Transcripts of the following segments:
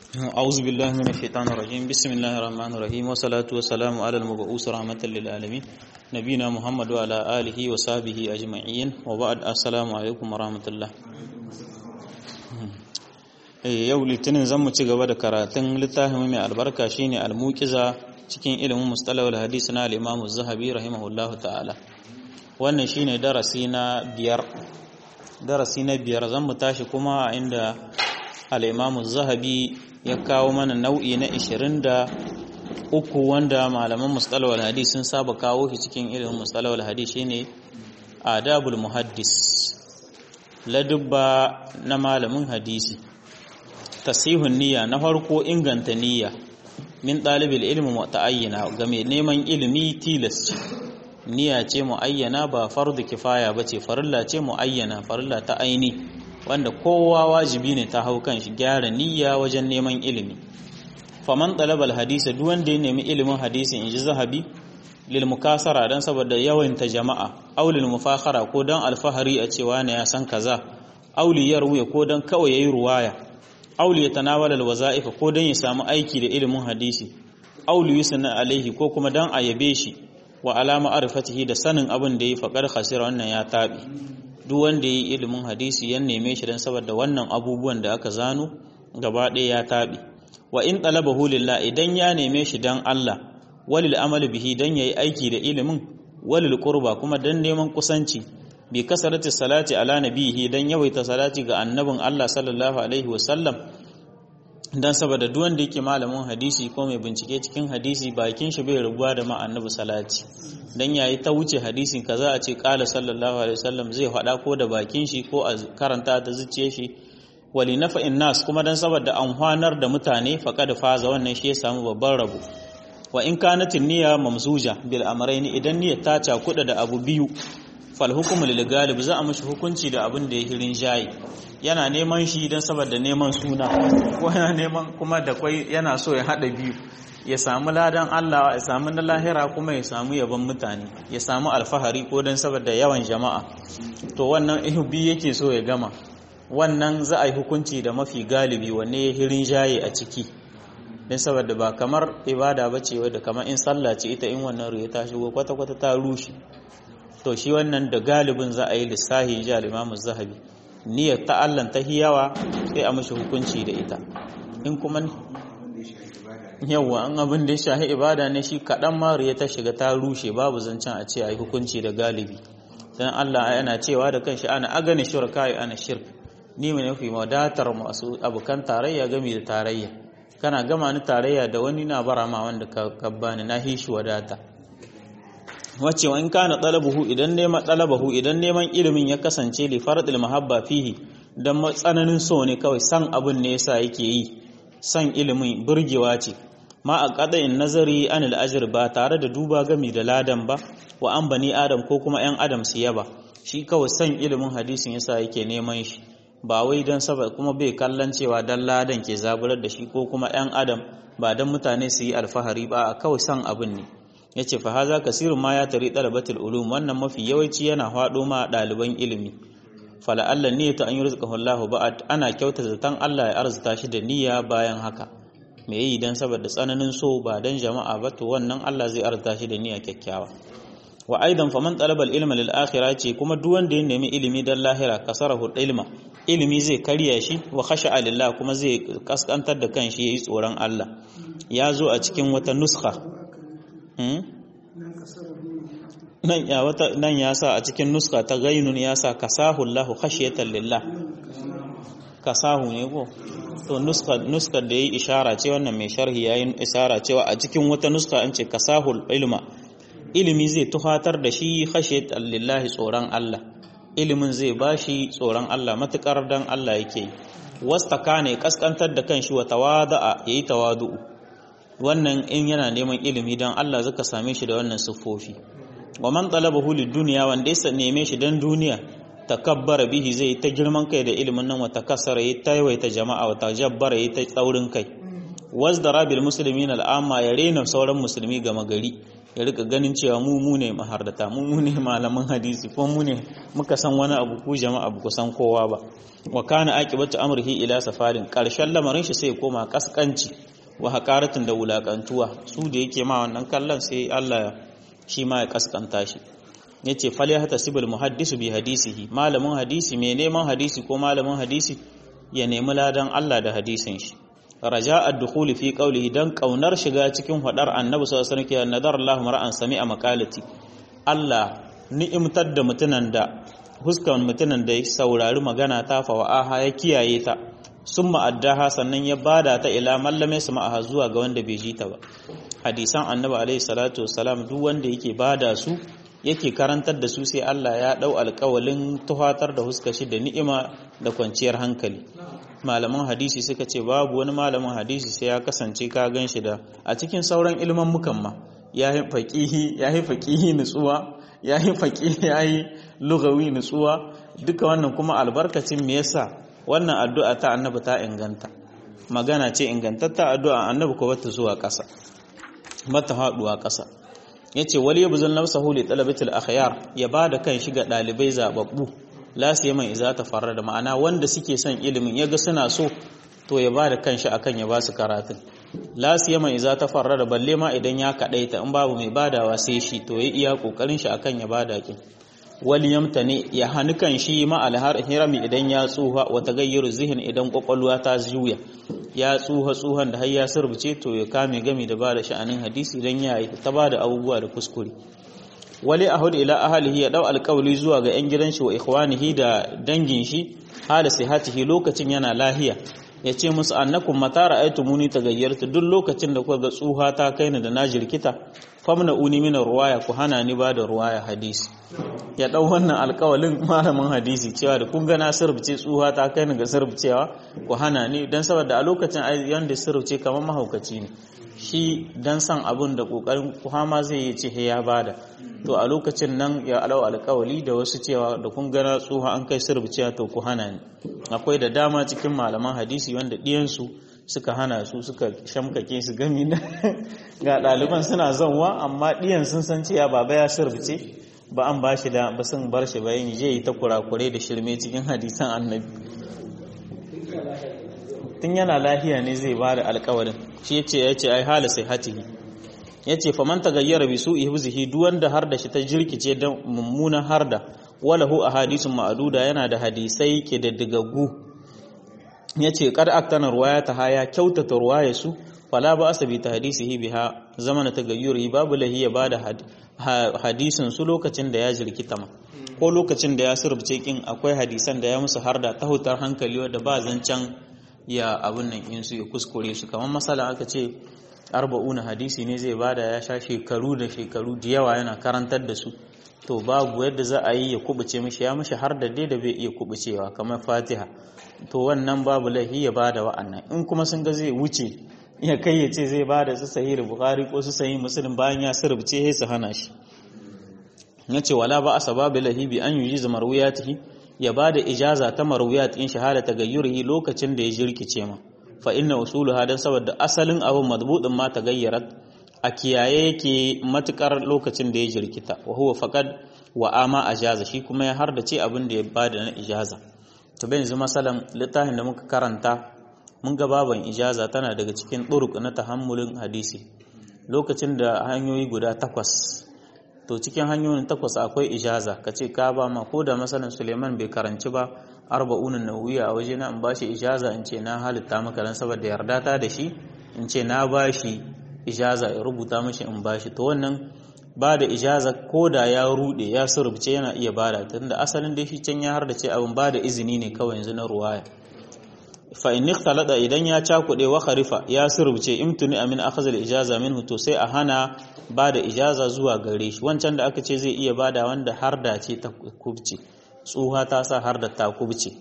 أعوذ بالله من الشيطان الرجيم بسم الله الرحمن الرحيم والصلاة والسلام على المبعوث رحمة للعالمين نبينا محمد وعلى آله وصحبه أجمعين وبعد السلام عليكم ورحمة الله yau litinin zan mu ci gaba da karatun littafin mai albarka shine al-muqiza cikin ilimin mustalahul hadis na al-Imam Az-Zahabi rahimahullahu ta'ala wannan shine darasi na biyar darasi na biyar zan mu tashi kuma inda al-Imam Az-Zahabi ya kawo mana nau'i na 23 wanda malaman mustalahul hadis sun saba kawo shi cikin ilimin mustalahul hadis shine adabul muhaddis ladubba na malamin hadisi tasihun niyya na farko inganta niyya min ɗalibin ilmi ta'ayyana ga mai neman ilimi tilas ce niyya ce mu'ayyana ba fardu kifaya ba ce farilla ce mu'ayyana farilla ta aini wanda kowa wajibi ne ta hau kan shi gyara niyya wajen neman ilimi faman ɗalabal hadisa duk wanda ya nemi ilimin hadisi in ji zahabi lil mukasara dan saboda yawaita jama'a aw lil mufakhara ko dan alfahari a cewa ne ya san kaza aw li yarwi ko dan kawai yayi ruwaya auli ya tanawala alwaza'if ko dan ya samu aiki da ilimin hadisi auli yusna alaihi ko kuma dan a yabe shi wa alama arfatihi da sanin abin da yi faqar khasira wannan ya tabi duk wanda yi ilimin hadisi ya neme shi dan saboda wannan abubuwan da aka zano gaba ɗaya ya tabi wa in talabahu lillah idan ya neme shi dan Allah walil amali bihi dan yayi aiki da ilimin walil qurba kuma dan neman kusanci bi kasarati salati ala nabihi dan yawaita salati ga annabin Allah sallallahu alaihi wasallam dan saboda duk wanda yake malamin hadisi ko mai bincike cikin hadisi bakin shi bai rubuwa da ma annabi salati dan yayi ta wuce hadisin kaza a ce qala sallallahu alaihi wasallam zai faɗa ko da bakin shi ko a karanta ta zuciye shi wali nafa'in nas kuma dan saboda amfanar da mutane faqad faza wannan shi ya samu babban rabo wa in kanat niyya mamzuja bil amrayn idan niyyar ta cakuda da abu biyu fal hukumu lil galib za a mashi hukunci da abin da ya hirin jayi yana neman shi don saboda neman suna ko yana neman kuma da kwai yana so ya hada biyu ya samu ladan Allah ya samu na lahira kuma ya samu yabon mutane ya samu alfahari ko don saboda yawan jama'a to wannan biyu yake so ya gama wannan za a yi hukunci da mafi galibi wanne ya hirin jaye a ciki don saboda ba kamar ibada ba ce wadda kamar in sallah ce ita in wannan ruwa ta shigo kwata-kwata ta rushe to shi wannan da galibin za a yi lissahi ji al'imamu zahabi niyyar ta'allan ta hiyawa sai a mashi hukunci da ita in kuma yawa an abin da ya shahi ibada ne shi kaɗan mariya ta shiga ta rushe babu zancen a ce a yi hukunci da galibi don allah yana cewa da kanshi ana agani shirka ya ana shirk ni mai nufi wadatar masu abokan tarayya gami da tarayya kana gama ni tarayya da wani na bara ma wanda ka bani na hishi wadata wacce in kana talabuhu idan neman talabahu idan neman ilimin ya kasance li faradil mahabba fihi dan tsananin so ne kawai san abin ne yasa yake yi san ilimin burgewa ce ma a qada'in nazari anil ajr ba tare da duba gami da ladan ba wa an bani adam ko kuma yan adam su yaba shi kawai san ilimin hadisin yasa yake neman shi ba wai dan saboda kuma bai kallon cewa dan ladan ke zaburar da shi ko kuma yan adam ba dan mutane su yi alfahari ba kawai san abin ne ya ce fa haza kasirun ma ya tari ɗalabatul ulum wannan mafi yawanci yana faɗo ma ɗaliban ilimi fala Allah ne ta an yi rizqahu Allah ba'ad ana kyauta zaton Allah ya arzuta shi da niyya bayan haka me yi dan saboda tsananin so ba dan jama'a ba to wannan Allah zai arzuta shi da niyya kyakkyawa wa aidan faman talaba al-ilma lil akhirah ce kuma duk wanda ya nemi ilimi dan lahira kasarahu ilma ilimi zai karya shi wa khasha'a lillah kuma zai kaskantar da kanshi yayi tsoron Allah ya zo a cikin wata nuskha nan ya wata nan ya sa a cikin nuska ta gainun ya sa kasahu Allahu khashiyatan lillah kasahu ne ko to nuska nuskar da yayi ishara ce wannan mai sharhi yayin ishara cewa a cikin wata nuska an ce kasahul ilma ilimi zai tuhatar da shi khashiyatan lillahi tsoron Allah ilimin zai bashi tsoron Allah matukar dan Allah yake wastaka ne kaskantar da kanshi wa tawada'a yayi tawadu'u wannan in yana neman ilimi don Allah zaka same shi da wannan siffofi wa man talabahu lid-dunya wanda ya neme shi dan duniya takabbara bihi zai ta girman kai da ilimin nan wa takassara yi ta yawaita jama'a wa tajabbara yi ta tsaurin kai wasdara bil muslimin al'amma ya rena sauran musulmi gama gari ya rika ganin cewa mu mu ne mahardata mu mu ne malaman hadisi ko mu ne muka san wani abu ku jama'a ba ku san kowa ba wa kana aqibatu amrihi ila safarin karshen lamarin shi sai koma kaskanci wa haqaratin da wulakantuwa su da yake ma wannan kallon sai Allah shi ma ya kaskanta shi yace fal yahtasibul muhaddisu bi hadisihi malamin hadisi mai neman hadisi ko malamin hadisi ya nemi ladan Allah da hadisin shi raja ad-dukhul fi qawlihi dan kaunar shiga cikin hadar annabi sallallahu alaihi wasallam nadar Allah mar'an sami'a maqalati Allah ni'imtar da mutunan da huskan mutunan da ya saurari magana ta fa wa'aha ya kiyaye ta summa addaha sannan ya bada ta ila mallame su ma'aha zuwa ga wanda bai ji ta ba hadisan annabi alaihi salatu wassalam duk wanda yake bada su yake karantar da su sai Allah ya dau alƙawalin tuhatar da huskashi da ni'ima da kwanciyar hankali malaman hadisi suka ce babu wani malamin hadisi sai ya kasance ka gan shi da a cikin sauran ilman mukan ma ya yi faƙihi ya yi faƙihi nutsuwa ya yi faƙihi ya yi lugawi nutsuwa duka wannan kuma albarkacin me yasa wannan addu'a ta annabi ta inganta magana ce ingantatta addu'a annabi ko bata zuwa ƙasa bata haɗuwa ƙasa yace wali yabzul nafsahu li talabatil akhyar ya bada kan shi ga dalibai zababbu la siyaman iza ta farar da ma'ana wanda suke son ilimin yaga suna so to ya bada kanshi akan ya ba su karatun la siyaman iza ta farar da balle ma idan ya kadaita in babu mai badawa sai shi to ya iya kokarin shi akan ya bada kin wali yamtani ya hani kan shi ma alhar hirami idan ya tsuha wa tagayyuru zihin idan kwakwalwa ta juya ya tsuha tsuhan da har ya surbuce to ya kame gami da bada sha'anin hadisi idan ya yi ta bada abubuwa da kuskure wali ahud ila ahlihi ya dau alƙawli zuwa ga 'yan gidan shi wa ikhwanihi da dangin shi hala sihatihi lokacin yana lahiya ya ce musu annakum mata ra'aytumuni tagayyartu duk lokacin da kuka ga tsuha ta kai ni da na jirkita famna uni min ruwaya ku hana ni ba da ruwaya hadisi ya dau wannan alƙawalin malamin hadisi cewa da kun ga na sirbice tsuha ta kai ni ga sirbicewa ku hana ni dan saboda a lokacin yanda sirbice kamar mahaukaci ne shi dan san abun da kokarin kuhama zai yi ce ya bada to a lokacin nan ya alau alkawali da wasu cewa da kun gana tsoha an kai sirbiciya to ku hana ni akwai da dama cikin malaman hadisi wanda ɗiyansu suka hana su suka shamkake su gami na ga ɗaliban suna zanwa amma ɗiyan sun san cewa baba ya sirbice ba an ba shi da ba sun bar shi bayan je yi ta kurakure da shirme cikin hadisan annabi tun yana lahiya ne zai ba da alkawarin shi ya ce ya ce ai hala sai hatihi ya ce faman ta gayyara bi su ihzihi duk wanda har da shi ta jirkice da mummunan har da walahu a hadisun ma'aduda yana da hadisai ke da digaggu ya ce kad aktana ruwaya ta haya kyautata ruwaya su fala ba asabi ta hadisihi biha zamana ta gayyuri babu lahiya ba da hadisin su lokacin da ya jirkita ma ko lokacin da ya surbce kin akwai hadisan da ya musu har da tahutar hankali wadda ba zancen ya abin nan in su ya kuskure su kamar masala aka ce arba'una hadisi ne zai bada ya sha shekaru da shekaru da yawa yana karantar da su to babu yadda za a yi ya kubuce mishi ya mishi har da dai da bai iya kubucewa kamar fatiha to wannan babu laifi ya bada wa'annan in kuma sun ga zai wuce ya kai ya ce zai bada su sahih bukhari ko su sahih muslim bayan ya sirbice sai su hana shi yace wala ba asbabu lahi bi an yujiza marwiyatihi ya bada ijaza ta marwiyat in shahada tagayyurihi lokacin da ya jirkice ma fa inna usuluha dan saboda asalin abu madbudin ma tagayyarat a kiyaye yake matukar lokacin da ya jirkita wa huwa faqad wa ama ajaza shi kuma ya hardace abin da ya bada na ijaza to bai yanzu masalan littafin da muka karanta mun ga baban ijaza tana daga cikin turuk na tahammulin hadisi lokacin da hanyoyi guda takwas to cikin hanyoyin takwas akwai ijaza kace ka ba ma ko da masalan Suleiman bai karanci ba arba'unan nawiya a waje na in bashi ijaza in ce na halitta maka dan saboda yarda ta da shi in ce na bashi ijaza ya rubuta mashi in bashi to wannan ba da ijaza ko da ya rude ya surubce yana iya bada tunda asalin dai shi can ya har da ce abin ba da izini ne kawai yanzu na ruwaya fa in ikhtalada idan ya cakude wa kharifa ya surubce imtuni amin akhazal ijaza minhu to sai a hana ba da ijaza zuwa gare shi wancan da aka ce zai iya bada wanda har da ce ta kubce tsuha ta sa har da ta kubce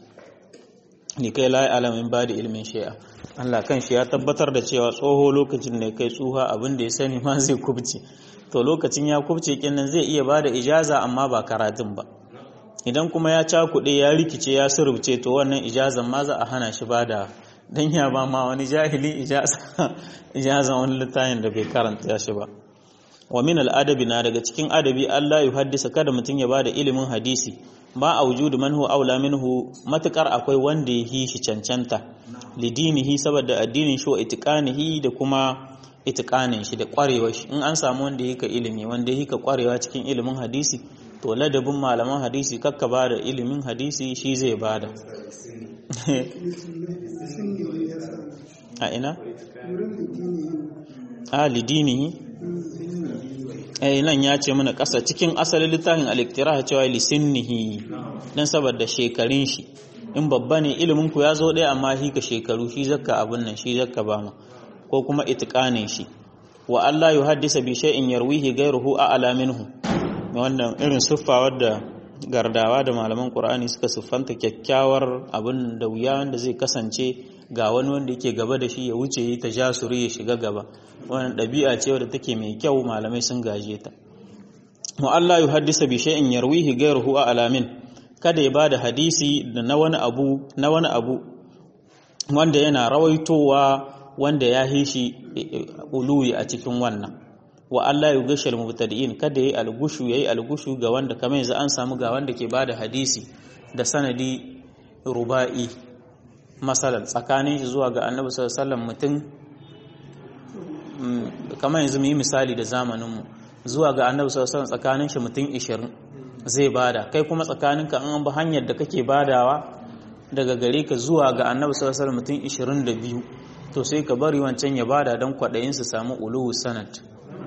ni kai la alamin ba da ilmin shi'a Allah kan shi ya tabbatar da cewa tsoho lokacin da kai tsuha abin da ya sani ma zai kubce to lokacin ya kubce kinnan zai iya ba da ijaza amma ba karatun ba idan kuma ya cakuɗe ya rikice ya surubce to wannan ijazan ma za a hana shi ba da dan ya ba ma wani jahili ijaza ijazan wani littafin da bai karanta shi ba wa min al'adabi na daga cikin adabi Allah ya haddisa kada mutum ya bada ilimin hadisi ba a wujudu man huwa aula minhu matukar akwai wanda ya yi shi cancanta lidinihi saboda addinin shi wa itiqanihi da kuma itiqanin shi da kwarewar shi in an samu wanda yake ilimi wanda yake kwarewa cikin ilimin hadisi to ladabin malaman hadisi kakka bada ilimin hadisi shi zai bada a ina a lidinihi eh nan ya ce mana ƙasa cikin asalin littafin al-iktira cewa lisinnihi dan saboda shekarun shi in babba ne ilimin ku ya zo ɗaya amma shi ka shekaru shi zakka abun nan shi zakka ba mu ko kuma itiqanin shi wa Allah yuhaddisa bi shay'in yarwihi ghayruhu a'la minhu wannan irin siffa wadda gardawa da malaman Qur'ani suka siffanta kyakkyawar abin da wuya wanda zai kasance ga wani wanda yake gaba da shi ya wuce yi ta jasuri ya shiga gaba wannan ɗabi'a ce wadda take mai kyau malamai sun gaje ta wa Allah yuhaddisa bi shay'in yarwihi ghayruhu a'la min kada ya bada hadisi da na wani abu na wani abu wanda yana rawaitowa wanda ya hishi uluwi a cikin wannan wa Allah ya gashal mubtadi'in kada yayi algushu yayi algushu ga wanda kamar yanzu an samu ga wanda ke bada hadisi da sanadi ruba'i masalan tsakanin shi zuwa ga Annabi sallallahu alaihi wasallam mutum kamar yanzu mu yi misali da zamanin mu zuwa ga Annabi sallallahu alaihi wasallam tsakanin shi mutum 20 zai bada kai kuma tsakaninka an bi hanyar da kake badawa daga gare ka zuwa ga Annabi sallallahu alaihi wasallam mutum 22 to sai ka bari wancan ya bada don kwaɗayin su samu uluwu sanad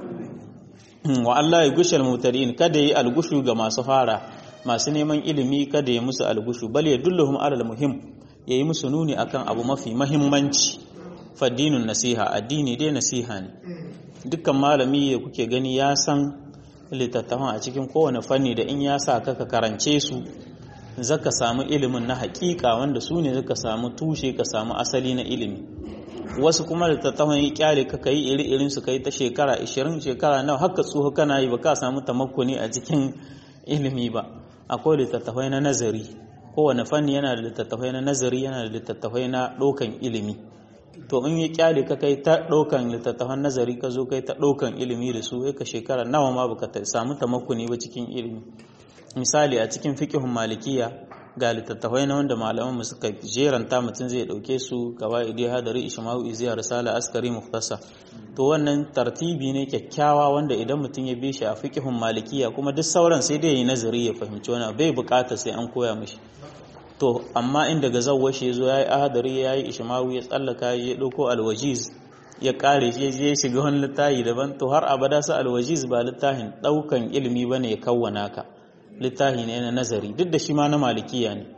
wa Allah ya gushe al kada yi algushu ga masu fara masu neman ilimi kada ya musu algushu bal ya dulluhum alal muhim ya yi musu nuni akan abu mafi mahimmanci faddinun nasiha addini dai nasiha ne dukkan malami da kuke gani ya san littattafan a cikin kowane fanni da in ya sa ka karance su zaka samu ilimin na hakika wanda su ne zaka samu tushe ka samu asali na ilimi wasu kuma littattafan yi kyale ka kai iri irin su kai ta shekara 20 shekara nawa haka tsoho kana yi ba ka samu tamakkuni a cikin ilimi ba akwai littattafai na nazari kowane fanni yana da littattafai na nazari yana da littattafai na ɗaukan ilimi to in yi kyale ka kai ta ɗaukan littattafan nazari ka zo kai ta ɗaukan ilimi da su ka shekara nawa ma baka samu tamakkuni ba cikin ilimi misali a cikin fiqhun malikiya ga littattafai na wanda malaman mu suka jeranta mutum zai dauke su qawaidi hadari ishma'u iziya risala askari muhtasa to wannan tartibi ne kyakkyawa wanda idan mutum ya bi shi a fiqhun malikiya kuma duk sauran sai dai yi nazari ya fahimci wani bai bukata sai an koya mishi to amma inda ga zawwa shi yazo yayi ahadari yayi ishma'u ya tsallaka ya dauko alwajiz ya kare shi ya shiga wani littafi daban to har abada sa alwajiz ba littafin daukan ilimi bane ya kawwana ka littafi ne na nazari duk da shi ma na malikiya ne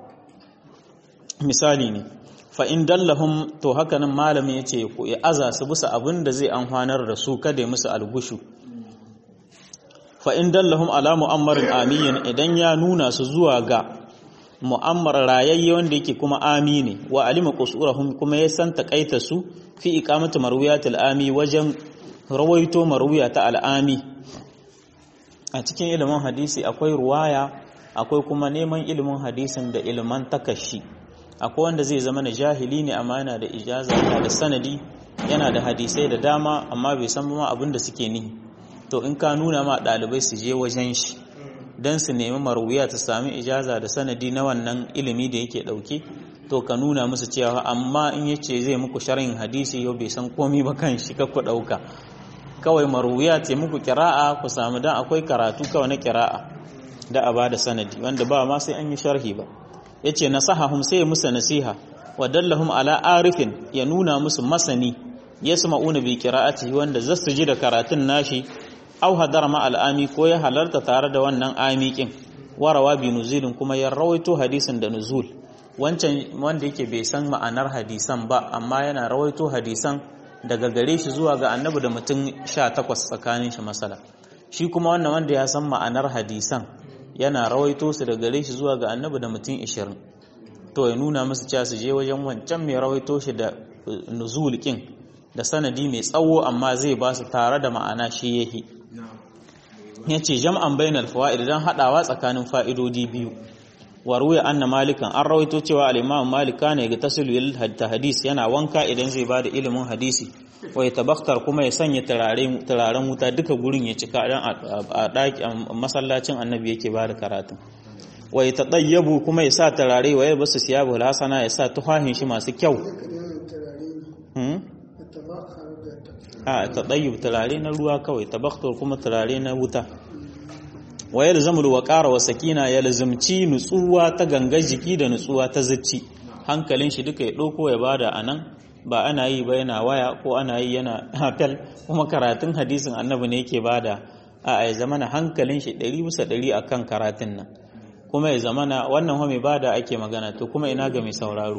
misali ne fa in dallahum to haka nan malami yace ya aza su bisa abin da zai amfanar da su kada ya musu algushu fa in dallahum ala mu'ammarin amiyin idan ya nuna su zuwa ga mu'ammar rayayye wanda yake kuma amini wa alima qusurahum kuma ya san takaita su fi iqamati marwiyatil ami wajen rawaito marwiya ta al'ami a cikin ilimin hadisi akwai ruwaya akwai kuma neman ilimin hadisin da iliman takashi akwai wanda zai zama na jahili ne amma yana da ijaza yana da sanadi yana da hadisai da dama amma bai san ma abin da suke nihi to in ka nuna ma ɗalibai su je wajen shi don su nemi marwiya ta sami ijaza da sanadi na wannan ilimi da yake ɗauke to ka nuna musu cewa amma in yace zai muku sharhin hadisi yau bai san komi ba kan shi ka ku ɗauka kawai maruwiya ce muku kira'a ku samu dan akwai karatu kawai na kira'a da a bada sanadi wanda ba ma sai an yi sharhi ba yace nasahahum sai ya musu nasiha wa dallahum ala arifin ya nuna musu masani yasma'una bi qira'atihi wanda zasu ji da karatun nashi aw hadar ma al'ami ko ya halarta tare da wannan amikin warawa bi nuzulin kuma ya rawaito hadisin da nuzul wancan wanda yake bai san ma'anar hadisan ba amma yana rawaito hadisan daga gare shi zuwa ga annabi da mutum sha takwas tsakanin shi masala shi kuma wannan wanda ya san ma'anar hadisan yana rawaito su daga gare shi zuwa ga annabi da mutum ishirin to ya nuna musu cewa su je wajen wancan mai rawaito shi da nuzul kin da sanadi mai tsawo amma zai ba su tare da ma'ana shi yake ya ce jam'an bainal fawa'id don haɗawa tsakanin fa'idodi biyu wa ruya anna malikan an rawaito cewa al-imam malik kana ga tasilu hadis yana wanka idan zai bada ilimin hadisi wa yatabaktar kuma ya sanya turaren wuta duka gurin ya cika dan a daki masallacin annabi yake bada karatun wa yatadayyabu kuma ya sa turare wa yalbasu siyabu hasana ya sa tuhahin shi masu kyau a tadayyub turare na ruwa kawai tabaktar kuma turare na wuta wa yalzamul waqara wa sakina yalzamci nutsuwa ta gangar jiki da nutsuwa ta zuci hankalin shi duka ya dauko ya bada anan ba ana yi ba yana waya ko ana yi yana hafel kuma karatun hadisin annabi ne yake bada a ya zamana hankalin shi 100 bisa 100 akan karatun nan kuma ya zamana wannan ho mai bada ake magana to kuma ina ga mai sauraro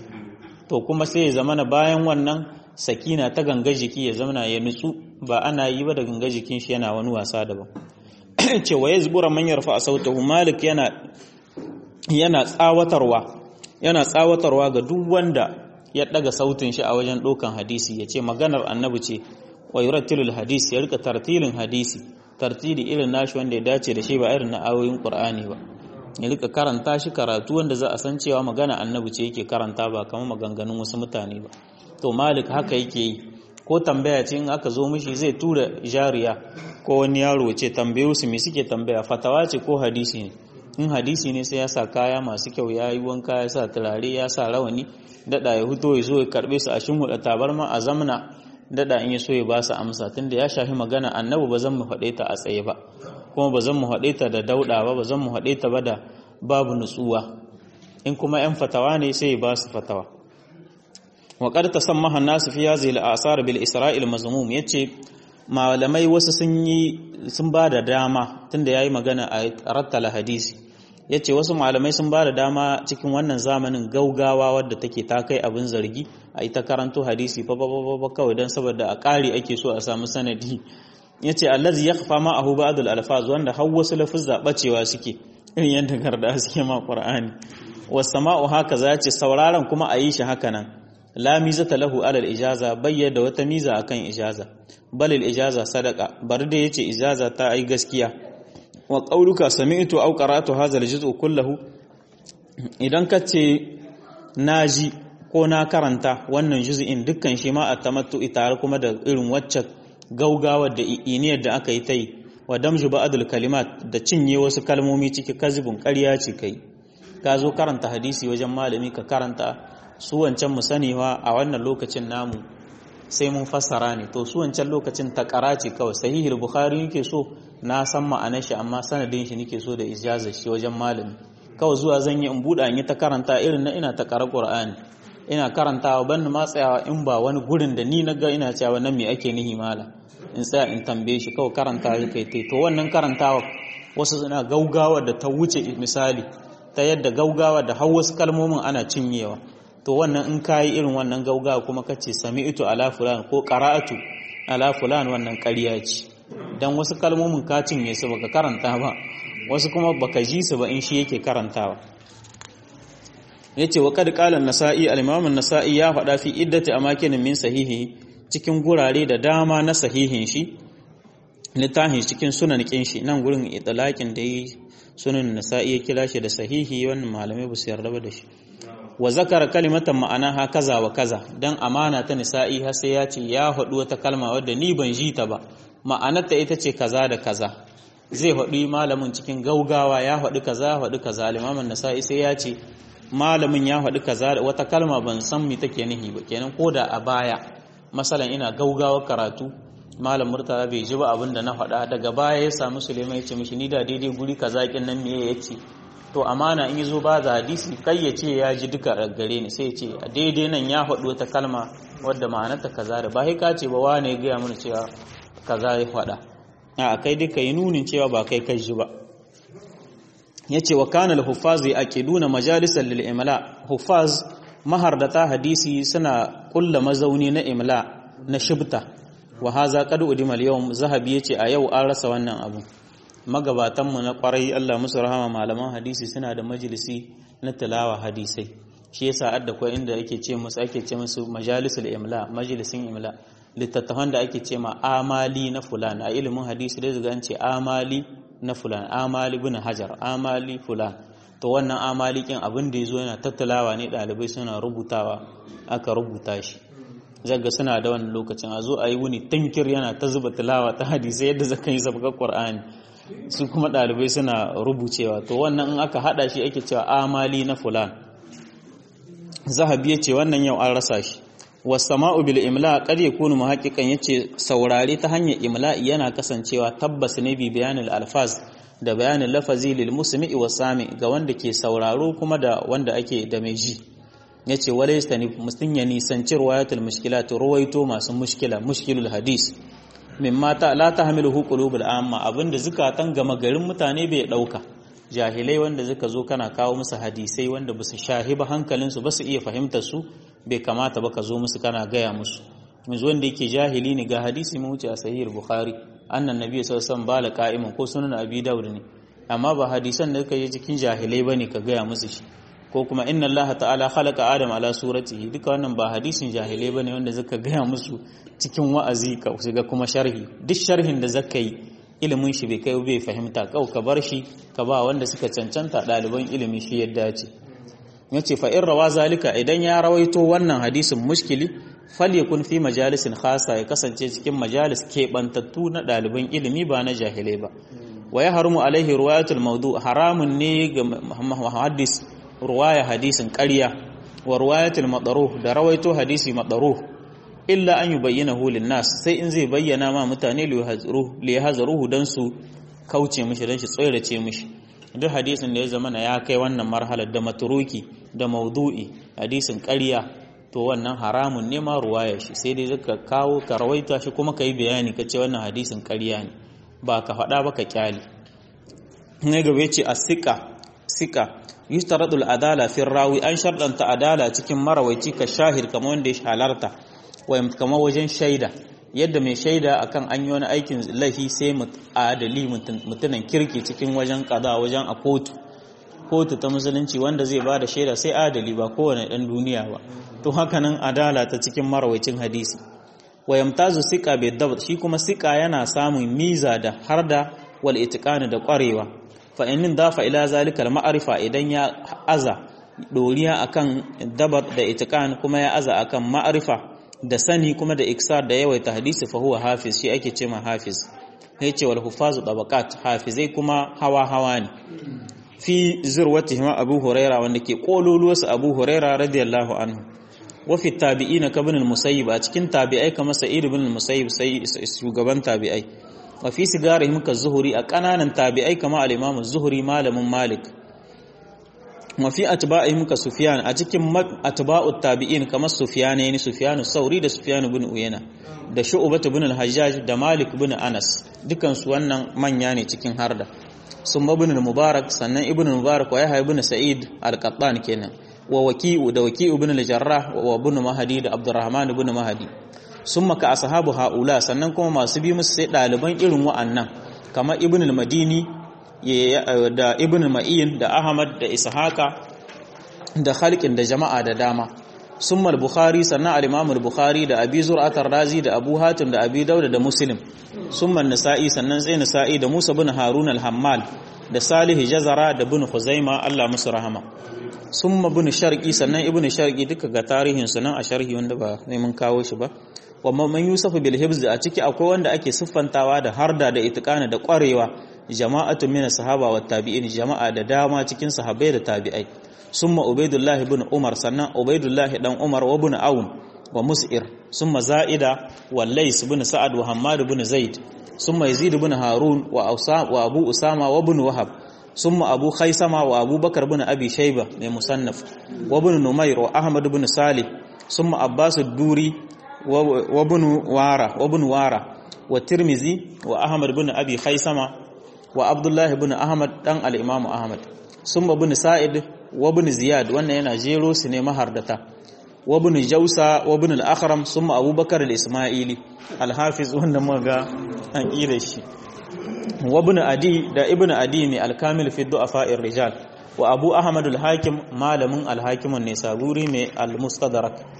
to kuma sai ya zamana bayan wannan sakina ta gangar jiki ya zamana ya nutsu ba ana yi ba da gangar jikin shi yana wani wasa daban cewa ya zubura man yarfa sautahu malik yana yana tsawatarwa yana tsawatarwa ga duk wanda ya daga sautin shi a wajen dokan hadisi yace maganar annabi ce wa yurattilul hadisi ya rika tartilin hadisi tartili irin nashi wanda ya dace da shi ba irin na ayoyin qur'ani ba ya rika karanta shi karatu wanda za a san cewa magana annabi ce yake karanta ba kamar maganganun wasu mutane ba to malik haka yake yi ko tambaya ce in aka zo mishi zai tura jariya ko wani yaro ce tambayo su me suke tambaya fatawa ce ko hadisi ne in hadisi ne sai ya sa kaya masu kyau ya yi wanka ya sa turare ya sa rawani dada ya huto ya zo ya karbe su a shinhuda tabarma a zamna dada in ya so ya ba su amsa tunda ya shafi magana annabi ba zan mu faɗe ta a tsaye ba kuma ba zan mu faɗe ta da dauɗa ba ba zan mu faɗe ta ba da babu nutsuwa in kuma yan fatawa ne sai ya ba su fatawa waƙar ta san mahan nasu fi ya zai la'asar bil isra'il mazmum ya ce malamai wasu sun yi sun ba da dama tunda ya yi magana a rattala hadisi ya ce wasu malamai sun ba da dama cikin wannan zamanin gaugawa wadda take ta kai abin zargi a ita karanto hadisi fa kawai don saboda a ƙari ake so a samu sanadi ya ce allazi ya kafa ma a hu ba'adul alfaz wanda har wasu lafuzza bacewa suke irin yadda garda suke ma qur'ani wasama'u haka za ce sauraron kuma a yi shi haka nan la mizata lahu alal ijaza bayyana wata miza akan ijaza balil ijaza sadaka bari da yace ijaza ta ai gaskiya wa qauluka sami'tu aw qara'tu hadha aljuz'u kullahu idan kace naji ko na karanta wannan juz'in dukkan shi ma atamattu tare kuma da irin wacce gaugawa da iniyar da aka yi ta yi wa damju ba'dul kalimat da cinye wasu kalmomi ciki kazibun ƙarya ce kai ka zo karanta hadisi wajen malami ka karanta su wancan mu sanewa a wannan lokacin namu sai mun fassara ne to su wancan lokacin ta ce kawai sahihul bukhari yake so na san ma'anar shi amma sanadin shi nake so da ijaza shi wajen malami kawai zuwa zan yi in buɗa in yi ta karanta irin na ina ta ƙara qur'ani ina karantawa ban ma tsayawa in ba wani gurin da ni na ga ina cewa nan me ake nihi mala in tsaya in tambaye shi kawai karanta shi kai to wannan karantawa wasu suna gaugawa da ta wuce misali ta yadda gaugawa da har wasu kalmomin ana cinyewa to wannan in kayi irin wannan gaugawa kuma kace sami'tu ala fulan ko qara'atu ala fulan wannan ƙarya ce dan wasu kalmomin ka cinye su baka karanta ba wasu kuma baka ji su ba in shi yake karantawa yace wa kad qala an-nasa'i al-imam an-nasa'i ya faɗa fi iddati amakin min sahihi cikin gurare da dama na sahihin shi littafin cikin sunan kin shi nan gurin itlaqin da yi sunan nasa'i ya kira shi da sahihi wannan malamai ba su yarda ba da shi wa zakara kalimatan ma'ana ha kaza wa kaza dan amana ta nisa'i har sai ya ce ya haɗu wata kalma wadda ni ban ji ta ba ma'anarta ita ce kaza da kaza zai haɗu malamin cikin gaugawa ya haɗu kaza ya haɗu kaza limamin nasa'i sai ya ce malamin ya haɗu kaza wata kalma ban san me take nihi ba kenan ko da a baya masalan ina gaugawa karatu malam murtala bai ji ba abin da na faɗa daga baya ya samu suleiman ya ce mishi ni da daidai guri kaza kin nan me ya ce to amana in zo ba da hadisi kai ya ce ya ji duka gare ni sai ya ce a daidai nan ya faɗi wata kalma wadda ma'anarta kaza da ba sai ka ce ba wane ya gaya mana cewa kaza ya faɗa a kai duka yi nunin cewa ba kai kai ji ba ya ce wa kana al-huffaz yaqiduna majalisan lil imla huffaz mahardata hadisi suna kulla mazauni na imla na shibta wa haza qad udima al-yawm zahabi yace a yau an rasa wannan abu magabatan mu na kwarai Allah musu rahama malaman hadisi suna da majalisi na tilawa hadisai shi yasa adda ko inda yake ce musu ake ce musu majalisul imla majalisin imla littattafan da ake ce ma amali na fulan a ilimin hadisi da zaga an ce amali na fulan amali bin hajar amali fulan to wannan amalikin abin da ya zo yana tattalawa ne ɗalibai suna rubutawa aka rubuta shi zaga suna da wannan lokacin a zo a yi wuni tankir yana ta zuba tilawa ta hadisai yadda zaka yi sabgar qur'ani su kuma ɗalibai suna rubucewa to wannan in aka hada shi ake cewa amali na fulan zahabi ya ce wannan yau an rasa shi wasama'u bil imla qad yakunu muhaqqiqan yace saurare ta hanyar imla yana kasancewa tabbas ne bi bayanil alfaz da bayanin lafazi lil musmi'i wa sami ga wanda ke sauraro kuma da wanda ake da mai ji yace walaysa ni mustun ya nisanci riwayatul mushkilat ruwaito masu mushkila mushkilul hadis mimma ta la tahmiluhu qulubul amma abinda zukatan gama garin mutane bai dauka jahilai wanda suka zo kana kawo musu hadisai wanda basu shahiba hankalinsu ba su iya fahimtar su bai kamata ba ka zo musu kana gaya musu yanzu wanda yake jahili ne ga hadisi mun wuce a sahih bukhari annan nabi sallallahu alaihi wasallam bala qa'iman ko sunan abi daud ne amma ba hadisan da kai cikin jahilai bane ka gaya musu shi ko kuma inna allah ta'ala khalaqa adam ala suratihi duka wannan ba hadisin jahilai bane wanda zaka gaya musu cikin wa'azi ka shiga kuma sharhi duk sharhin da zaka yi ilimin shi bai kai bai fahimta kau ka bar shi ka ba wanda suka cancanta ɗaliban ilimi shi yadda ce yace fa in rawa zalika idan ya rawaito wannan hadisin mushkili falyakun fi majalisin khasa ya kasance cikin majalis keɓantattu na ɗaliban ilimi ba na jahilai ba wa ya harumu alaihi ruwayatul maudu haramun ne ga muhaddis ruwaya hadisin ƙarya wa ruwayatul madaruh da rawaito hadisi madaruh illa an yubayyana hu nas sai in zai bayyana ma mutane li yahzaruhu dan su kauce mishi dan shi tsorace mishi duk hadisin da ya zama na ya kai wannan marhalar da maturuki da maudu'i hadisin ƙarya to wannan haramun ne ma ruwaya shi sai dai zaka kawo ka rawaita shi kuma ka yi bayani ka ce wannan hadisin ƙarya ne ba ka faɗa ba ka kyale ne gaba ce a sika sika yustaradul adala fi rawi an sharɗanta adala cikin marawaici ka shahid kamar wanda ya halarta wa kamar wajen shaida yadda mai shaida akan an yi wani aikin laifi sai adali mutunan kirki cikin wajen kaza wajen a kotu kotu ta musulunci wanda zai ba da shaida sai adali ba kowane ɗan duniya ba to haka nan adala ta cikin marawacin hadisi wa yamtazu sika bai dabt shi kuma sika yana samun miza da harda wal itiqani da ƙwarewa fa in dafa ila zalikal ma'arifa idan ya aza doriya akan dabat da itiqan kuma ya aza akan ma'arifa da sani kuma da iksar da yawaita hadisi fa huwa hafiz shi ake cewa hafiz yace wal hufazu tabaqat hafizai kuma hawa hawa ne fi zirwatihim abu huraira wanda ke kololuwarsa abu huraira radiyallahu anhu wa fi tabi'ina ka ibn al-musayyib a cikin tabi'ai kamar sa'id ibn al-musayyib sai shugaban tabi'ai wa fi sigarihim ka zuhuri a kananan tabi'ai kamar al-imam az-zuhri malamin malik wa fi atba'ihim ka sufyan a cikin atba'ut tabi'in kamar sufyan ne sufyan sauri da sufyan ibn uyana da shu'bah ibn al-hajjaj da malik ibn anas dukan su wannan manya ne cikin harda sun ibn al-mubarak sannan ibn al-mubarak wa yahya ibn sa'id al-qattan kenan wa waki'u da waki'u ibn al-jarrah wa ibn mahdi da abdurrahman ibn mahdi summa ka ashabu haula sannan kuma masu bi musu sai daliban irin wa'annan kamar ibn al-madini da ibn ma'in da ahmad da ishaqa da khalqin da jama'a da dama summa al-bukhari sannan al-imam al-bukhari da abi zur'at ar-razi da abu hatim da abi dauda da muslim summa an-nasa'i sannan sai nasa'i da musa bin harun al-hammal da salih jazara da bin khuzaima Allah musu rahama summa bin sharqi sannan ibn sharqi duka ga tarihin su nan a sharhi wanda ba sai mun kawo shi ba wa man yusuf bil hibz a ciki akwai wanda ake siffantawa da harda da itiqana da kwarewa jama'atu min sahaba wa tabi'in jama'a da dama cikin sahabbai da tabi'ai summa ubaidullah ibn umar sannan ubaidullah dan umar wa ibn aun wa mus'ir summa za'ida wa lays ibn sa'ad wa hammad ibn zaid summa yazid ibn harun wa wa abu usama wa ibn wahab summa abu khaisama wa abu bakar ibn abi shayba mai musannaf wa ibn numayr wa ahmad ibn salih summa abbas ad-duri wa ibn wara wa ibn wara wa tirmizi wa ahmad ibn abi khaisama wa abdullahi ibn ahmad dan al-imam ahmad summa ibn sa'id wa ibn ziyad wannan yana jero su ne mahardata wa ibn jausa wa ibn al-akhram summa abubakar al-isma'ili al-hafiz wanda muga an kire shi wa ibn adi da ibn adi mai al-kamil fi du'afa'ir rijal wa abu ahmad al-hakim malamin al-hakim an-nisaburi mai al-mustadrak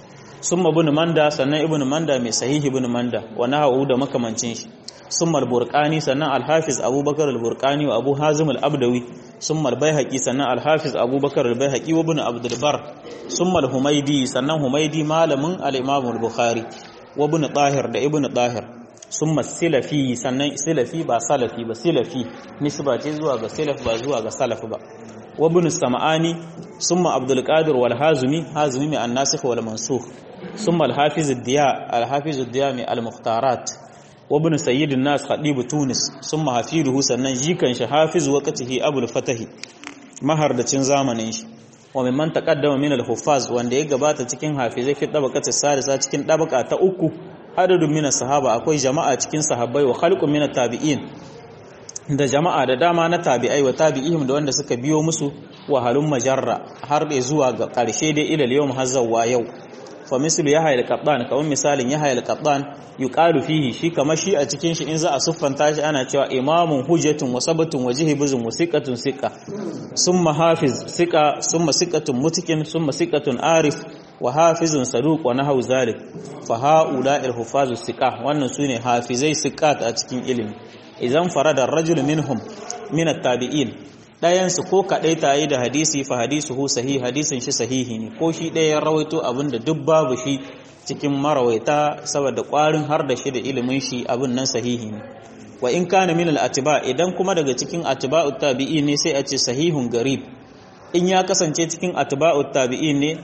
summa ibn manda sannan ibn manda mai sahihi ibn manda wa nahawu da makamancin shi summa al-burqani sannan al-hafiz abubakar al-burqani wa abu hazim al-abdawi summa al-baihaqi sannan al-hafiz abubakar al-baihaqi wa ibn abdul bar summa al-humaydi sannan humaydi malamin al-imam al-bukhari wa ibn tahir da ibn tahir summa silafi sannan silafi ba salafi ba silafi nisba ce zuwa ga silaf ba zuwa ga salaf ba wa ibn sam'ani summa abdul qadir wal hazimi hazimi mai an-nasikh wal mansukh summa al-hafiz ad-diya al-hafiz ad-diya mai al-mukhtarat wa ibn sayyid an-nas khatib tunis summa hafiduhu sannan jikan shi hafiz waqtihi abul fatahi mahardacin zamanin shi wa mimman taqaddama min al-huffaz wanda ya gabata cikin hafizai fi tabaqati sadisa cikin tabaka ta uku adadun min sahaba akwai jama'a cikin sahabbai wa khalqun min tabi'in da jama'a da dama na tabi'ai wa tabi'ihim da wanda suka biyo musu wahalun majarra har da zuwa ga ƙarshe dai ilal yawm hazzawa yau fa mislu yahya al-qattan kamar misalin yahya al-qattan yuqalu fihi shi kamar shi a cikin shi in za a siffanta shi ana cewa imamun hujjatun wa sabatun wa jihibuzun wa siqatun siqa summa hafiz siqa summa siqatun mutqin summa siqatun arif wa hafizun saduq wa nahaw zalik fa haula al-hufazu siqa wannan sune hafizai siqat a cikin ilimi idan farada ar-rajul minhum min at-tabi'in ɗayansu ko kaɗai ta yi da hadisi fa hadisuhu sahih hadisin shi sahihi ne ko shi ɗaya rawaito abin da duk babu shi cikin marawaita saboda ƙwarin har da shi da ilimin shi abin nan sahihi ne wa in kana min al-atiba idan kuma daga cikin atiba'ut tabi'i ne sai a ce sahihun garib in ya kasance cikin atiba'ut tabi'i ne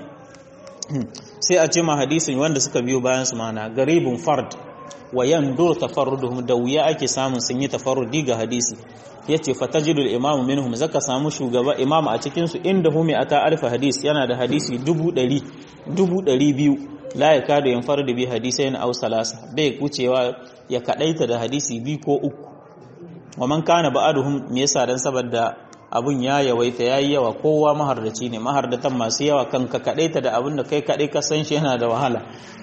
sai a ce ma hadisin wanda suka biyo bayan su mana garibun fard wa yandur tafarruduhum da wuya ake samun sun yi tafarrudi ga hadisi yace fatajidul imamu minhum zaka samu shugaba imamu a cikin su inda humi ata alfa hadis yana da hadisi dubu ɗari dubu ɗari biyu la ya kada yin farda bi hadisai na au salasa bai kucewa ya kadaita da hadisi biyu ko uku wa man kana ba'aduhum me yasa dan saboda abun ya yawaita yayi yawa kowa mahardaci ne mahardatan masu yawa kanka kadaita da abun da kai kadai ka san shi yana da wahala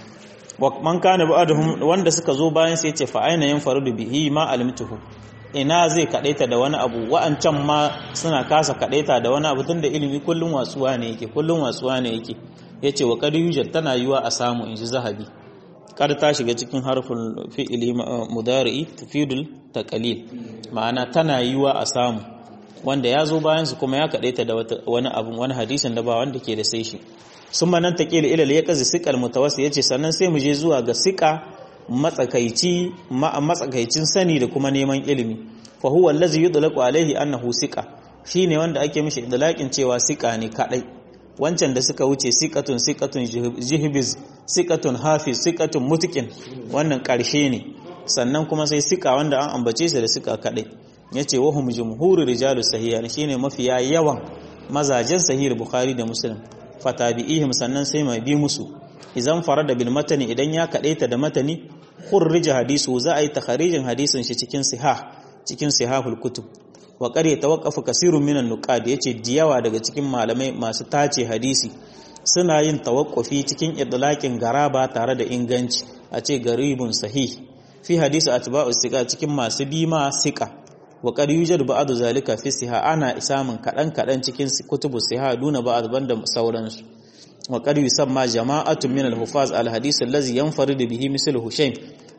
wa man kana ba'aduhum wanda suka zo bayan sai yace fa aina yin fardu bihi ma alimtuhu ina zai kadaita da wani abu wa'ancan ma suna kasa kadaita da wani abu tunda ilimi kullun watsuwa ne yake kullun watsuwa ne yake yace wa qad yujad tana yiwa a samu inji zahabi kar ta shiga cikin harfin fi'ili mudari'i tufidul taqlil ma'ana tana yiwa a samu wanda ya zo bayan su kuma ya kadaita da wani abu wani hadisin da ba wanda ke da sai shi sun manan taqil ila ya kazi siqal mutawassi yace sannan sai mu je zuwa ga siqa matsakaici matsakaicin sani da kuma neman ilimi fa huwa allazi yudlaqu alaihi annahu siqa shine wanda ake mishi idlaqin cewa siqa ne kadai wancan da suka wuce siqatun siqatun jihbiz siqatun hafiz siqatun mutqin wannan karshe ne sannan kuma sai siqa wanda an ambace su da siqa kadai yace wa hum jumhur rijalu sahiha shine mafiya yawan mazajen sahih bukhari da muslim fatabi'ihim sannan sai mai bi musu idan farada bil matani idan ya kadaita da matani khurrija hadisu za a yi takharijin hadisin shi cikin sihah cikin sihahul kutub wa qad yatawaqqafu kasirun minan nuqad yace diyawa daga cikin malamai masu tace hadisi suna yin tawaqqufi cikin idlaqin garaba tare da inganci a ce garibun sahih fi hadisi atba'u siqa cikin masu bima siqa wa qad yujadu ba'du zalika fi siha ana isamin kadan kadan cikin kutubu siha duna ba'd banda sauransu wa qad yusamma jama'atun min al-hufaz al-hadith allazi yanfaridu bihi misl hushaym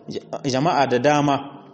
jama'a da dama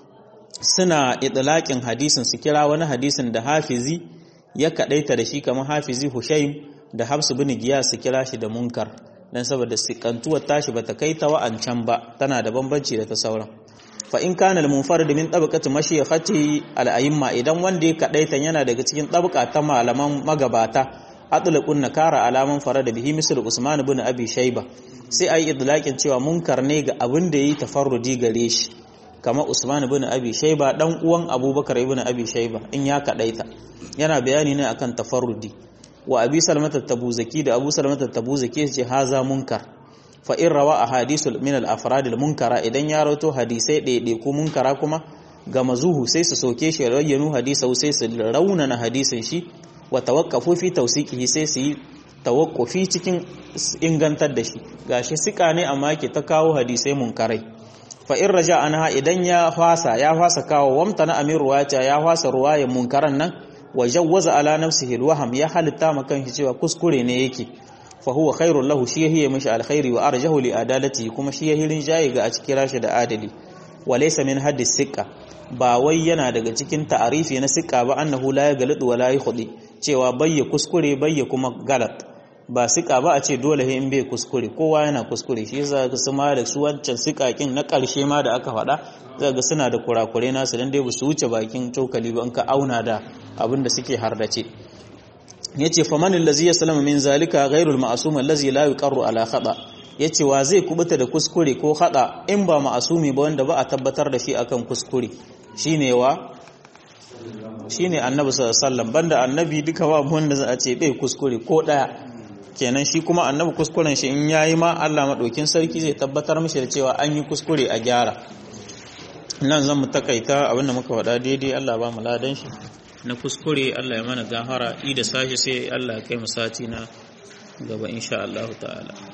suna idlaqin hadisin su kira wani hadisin da hafizi ya kadaita da shi kamar hafizi hushaym da habs bin giyas su kira shi da munkar dan saboda sikantuwar tashi bata kai ta wa'ancan ba tana da bambanci da ta sauran fa in kana al-munfarid min tabaqati mashayikhati al-a'imma idan wanda ya kadaita yana daga cikin tabqa ta malaman magabata atlaqun nakara alaman farada bihi misal Usman ibn Abi Shayba sai ayi idlaqin cewa munkar ne ga abin da yayi tafarrudi gare shi kama Usman ibn Abi Shayba dan uwan Abubakar ibn Abi Shayba in ya kadaita yana bayani ne akan tafarrudi wa Abi Salmata Tabuzaki da Abu Salmata Tabuzaki ce haza munkar fa in rawa ahadithul min al-afrad al-munkara idan ya rawato hadisai ɗaiɗai ko munkara kuma ga mazuhu sai su soke shi rayyanu hadisau sai su raunana hadisin shi wa tawakkafu fi tawsiqihi sai su yi tawakkufi cikin ingantar da shi gashi sika ne amma yake ta kawo hadisai munkarai fa in raja anha idan ya fasa ya fasa kawo wamta na amir ruwaya ya fasa ruwayan munkaran nan wa jawwaza ala nafsihi alwaham ya halitta makan shi cewa kuskure ne yake fa huwa khairul lahu shi yahiye mishi alkhairi wa arjahu li adalati kuma shi yahirin jayi ga a cikin rashi da adali wa laysa min haddis siqa ba wai yana daga cikin ta'arifi na siqa ba annahu la yaghlidu wa la yakhdi cewa bayya kuskure bayya kuma galat ba siqa ba a ce dole in bai kuskure kowa yana kuskure shi yasa ga su ma da su wancan siqakin na karshe ma da aka faɗa zaka suna da kurakure nasu dan dai ba su wuce bakin cokali ba in ka auna da abin da suke hardace yace faman allazi yaslamu min zalika ghairul ma'sum allazi la yuqarru ala khata yace wa zai kubuta da kuskure ko khata in ba ma'asumi ba wanda ba a tabbatar da shi akan kuskure shine wa shine annabi sallallahu alaihi wasallam banda annabi duka ba wanda za a ce bai kuskure ko daya kenan shi kuma annabi kuskuren shi in yayi ma Allah madaukin sarki zai tabbatar mishi da cewa an yi kuskure a gyara nan zan mu takaita abinda muka faɗa daidai Allah ba mu ladan shi na kuskure Allah ya mana gahara i da sashi sai Allah ya kai mu sati na gaba insha Allah ta'ala